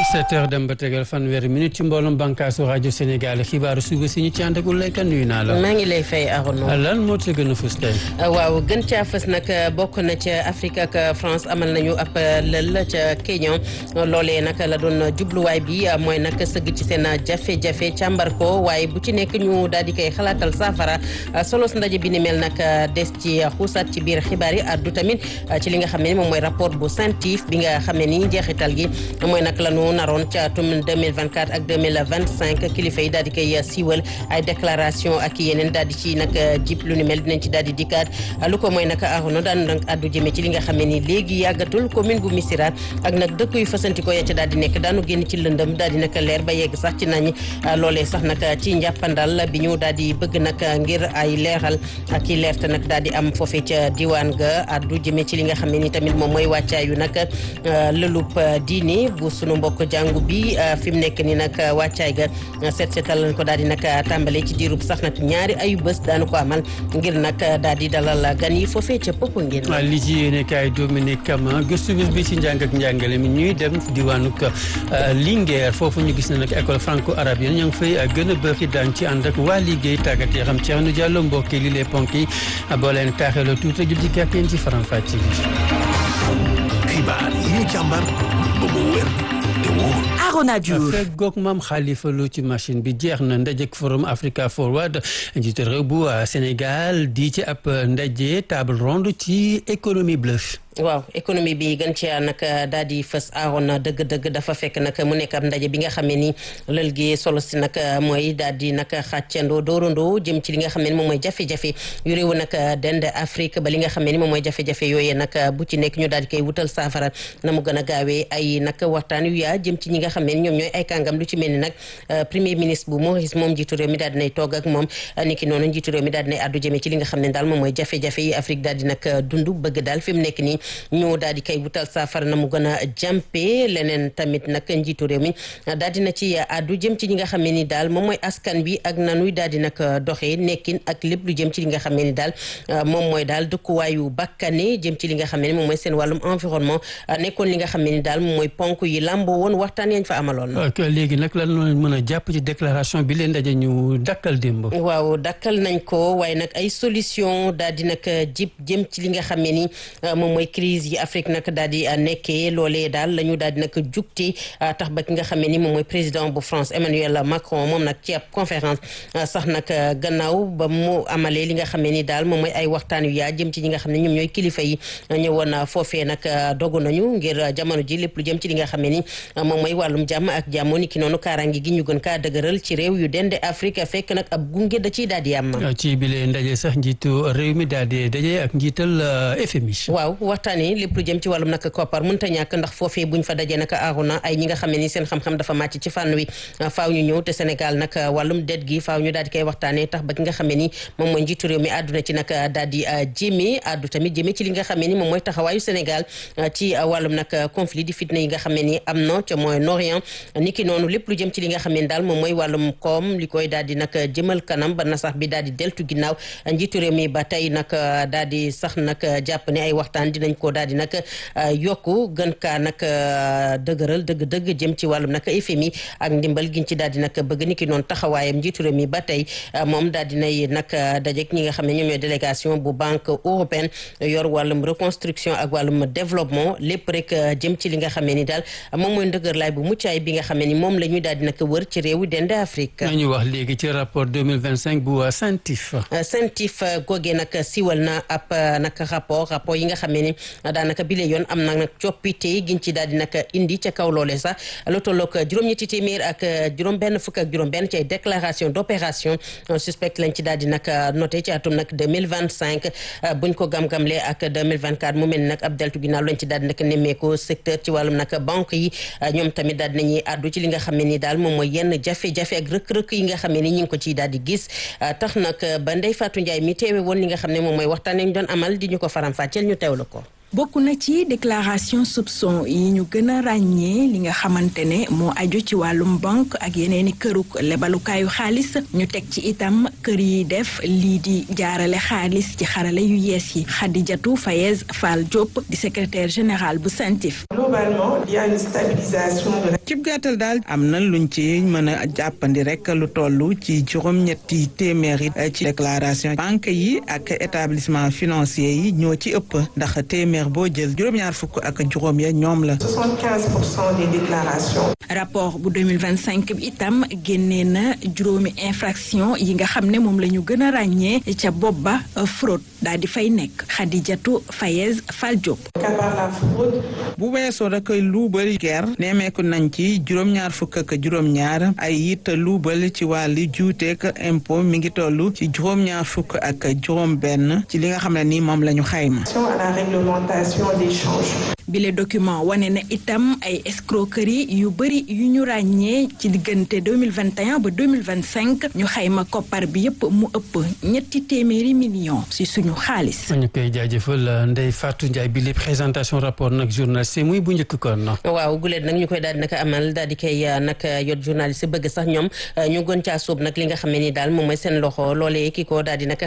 7 heures dem ba tegal fanweeri minute ci mbooloom bànkaasu rajo Sénégal xibaaru suba si ñu ci ànd ak Uleyka nuyu naa la. maa ngi lay fay Arouna. lan moo ci gën a fës tey. waaw gën caa fës nag bokk na ca Afrique ak France amal nañu ab lël ca Kenya loolee nag la doon jubluwaay bi mooy nag sëgg ci seen jafe-jafe càmbar ko waaye bu ci nekk ñu daal di koy xalaatal saafara solos ndaje bi ni mel nag des ci xuusaat ci biir xibaar yi addu tamit ci li nga xam ne moom mooy rapport bu CENTIF bi nga xam ne ni njeexital gi mooy nag la ñu naroon ca atum 2024 ak 2025 kilifa yi daal di koy siiwal ay déclaration ak yeneen daal di ci nag jip lu ni mel dinañ ci daal di dikkaat lu ko mooy nag arono daan nag addu jëmee ci li nga xam ne ni léegi yàggatul commune bu Missirah ak nag dëkk yu fasantikoo ya ca daal di nekk daanu génn ci lëndëm daal di nag leer ba yegg sax ci nañ loolee sax nag ci njàppandal bi ñu daal di bëgg nag ngir ay leeral ak i leerte nag daal di am foofee ca diwaan ga addu jëmee ci li nga xam ne ni tamit moom mooy wàccaayu nag lëlub diini bu sunu mbokk jàngu bi fi mu nekk ni nag wàccaay ga seet seetal lañ ko daal di nag tàmbale ci diirub sax nag ñaari ayu bés daanu ko amal ngir nag daal di dalal gan yi foofee ca popp ngeen li ci yéene kaay Dominique Kama gëstu bés bi ci njàng ak njàngale mi ñuy dem diwaanu Linguère foofu ñu gis ne nag école franco arabienne ña ngi fay gën a bëri daan ci ànd ak waa liggéey tàggat yi xam Thierno Diallo mbokk li les ponk yi boo leen taaxeeloo tuuti jul ci kàpp yéen ci faram-fàcce xibaar yi ñu càmbar ba mu wér te wóor. Arona Diouf fekk goog maam Khalifa Lo ci machine bi jeex na ndajek forum Africa Forward njiitu réew bu Sénégal di ci ab ndaje table ronde ci économie bleue. waaw économie bi gën ci nag daal di fës aaroon dëgg-dëgg dafa fekk nag mu nekk ab ndaje bi nga xam ne ni lël gi solo si nag mooy daal di nag xàccandoo doorandoo jëm ci li nga xam ne ni moom mooy jafe-jafe yu réewu nag dend Afrique ba li nga xam ne ni moom mooy jafe-jafe yooyee nag bu ci nekk ñu daal di koy wutal saafara na mu gën a gaawee ay nag waxtaan yu yaa jëm ci ñi nga xam ne ni ñoom ñooy ay kàngam lu ci mel ni nag premier ministre bu Maurice moom njiitu réew mi daal dinay toog ak moom niki noonu njiitu réew mi daal dinay addu jëmee ci li nga xam ne daal moom mooy jafe-jafe yi Afrique daal di nag dund bëgg daal fi mu nekk nii ñu daal di koy wutal saafara na mu gën a jàmpe leneen tamit nag njiitu réew mi daal dina ci àddu jëm ci ñi nga xam ne ni daal moom mooy askan bi ak nanuy daal di nag doxee nekkin ak lépp lu jëm ci li nga xam ne ni daal moom mooy daal dëkkuwaayu bakkane jëm ci li nga xam ne ni moom mooy seen wàllum environnement nekkoon li nga xam ne ni daal moom mooy ponk yi làmboo woon waxtaan yañ fa amaloon ok léegi nag lan la mën a jàpp ci déclaration bi leen daje ñu dakkal démb waaw dakkal nañ ko waaye nag ay solution daal di nag jib jëm ci li nga xam ne ni moom mooy crise yi Afrique nag daal di nekkee loolee daal la ñu daal di nag jugti tax ba ki nga xam ne ni moom mooy président bu France Emmanuel Macron moom nag ci ab conférence sax nag gannaaw ba mu amalee li nga xam ne ni daal moom mooy ay waxtaan yu yaa jëm ci ñi nga xam ne ñoom ñooy kilifa yi ñëwoon foofee nag dogu nañu ngir jamono ji lépp lu jëm ci li nga xam ne ni moom mooy wàllum jàmm ak jàmmo ni ki noonu kaaraange gi ñu gën kaa dëgëral ci réew yu dende Afrique fekk nag ab gunge da ciy daal di am ci bile ndaje sax njiitu réew mi daal di daje ak njiital FMI waaw waxtaan yi lépp lu jëm ci wàllum nag koppar mënta ñàkk ndax foofee buñ fa dajee nag aaruna ay ñi nga xam ne ni seen xam-xam dafa màcc ci fànn wi faaw ñu ñëw te Sénégal nag wàllum det gi faaw ñu daal di koy waxtaanee tax ba ki nga xam ne ni moom mooy njiitu réew mi àdduna ci nag daal di jéemee àddu tamit jéemee ci li nga xam ne ni moom mooy taxawaayu Sénégal ci wàllum nag conflit di fitna yi nga xam ne ni am na ca Moyen-Orient ni ki noonu lépp lu jëm ci li nga xam ne ni daal moom mooy wàllum koom li koy daal di nag jëmal kanam ba na sax bi daal di deltu ginnaaw njiitu réew mi ba tey nag daal di sax nag jàpp ne ay waxtaan dinañ ko daal di nag yokku gën kaa nag dëgëral dëgg-dëgg jëm ci wàllum nag FMI ak ndimbal giñ ci daal di nag bëgg ni ki noonu taxawaayam njiitu réew mi ba tey moom daal dinay nag dajeek ñi nga xam ne ñoom ñooy délégation bu banque européenne yor wàllum reconstruction ak wàllum développement lépp rek jëm ci li nga xam ne ni daal moom mooy ndëgër laay bu muccaay bi nga xam ne ni moom la ñuy daal di nag wër ci réewu dende Afrique ñu wax léegi ci rapport 2025 bu CENTIF CENTIF googee nag siwal na ab nag rapport rapport yi nga xam ne ni daanaka bile yoon am na nag coppite giñ ci daal di nag indi ca kaw loole sax lu tolloog juróom-ñetti téeméer ak juróom-benn fukk ak juróom-benn ci ay déclaration d' opération suspect lañ ci daal di nag noté ci atum nag 2025 buñ ko gam-gamlee ak 2024 mu mel ni nag ab deltu ginnaaw lañ ci daal di nag nemmeeku secteur ci wàllum nag banque yi ñoom tamit daal di nañuy àddu ci li nga xam ne ni daal moom mooy yenn jafe-jafe ak rëkk-rëkk yi nga xam ne ni ñu ngi ko ciy daal di gis tax nag ba Ndeye Fatou Ndiaye mi teewe woon li nga xam ne moom mooy waxtaan ñu doon amal di ñu ko faram-fàcceel ñu teewlu ko bokk na ci déclaration soupçon yi ñu gën a ràññee li nga xamante ne moo aju ci wàllum banque ak yeneeni këruk lebalukaayu xaalis ñu teg ci itam kër yi def lii di jaarale xaalis ci xarale yu yees yi Khadijatou Fayez Fall Diop di secrétaire général bu CENTIF. globalement il y a une stabilisation de la. cib gàttal daal am na luñ ci mën a jàppandi rek lu toll ci juróom-ñetti téeméeri ci déclaration banque yi ak établissement financier yi ñoo ci ëpp ndax téeméer boo jël juróom-ñaar fukk ak juróom ya ñoom la. 75 pour cent des déclarations. rapport bu 2025 bi itam génnee na juróomi infraction yi nga xam ne moom la ñu gën a ràññee ca bopp ba fraude daal di fay nekk Khadijatou Fayez Fall Diop. Kabar la fraude. bu weesoo rek luubal ger neemeeku nañ ci juróom-ñaar fukk ak juróom-ñaar ay it luubal ci wàllu juuteek impôt mi ngi toll ci juróom-ñaar fukk ak juróom-benn ci li nga xam ne ni moom la ñu xayma. à la réglementation des changes. bile document wane na itam ay escroquerie yu bëri yu ñu ràññee ci diggante 2021 ba 2025 ñu xayma koppar bi yépp mu ëpp ñetti téeméeri millions ci suñu xaalis. ñu koy jaajëfal Ndeye Fatou Ndiaye bi li présentation rapport nag journaliste muy bu njëkk kon. waaw guleet nag ñu koy daal di nag amal daal di koy nag yot journaliste bëgg sax ñoom ñu gën caa sóob nag li nga xam ne ni daal moom mooy seen loxo loolee ki ko daal di nag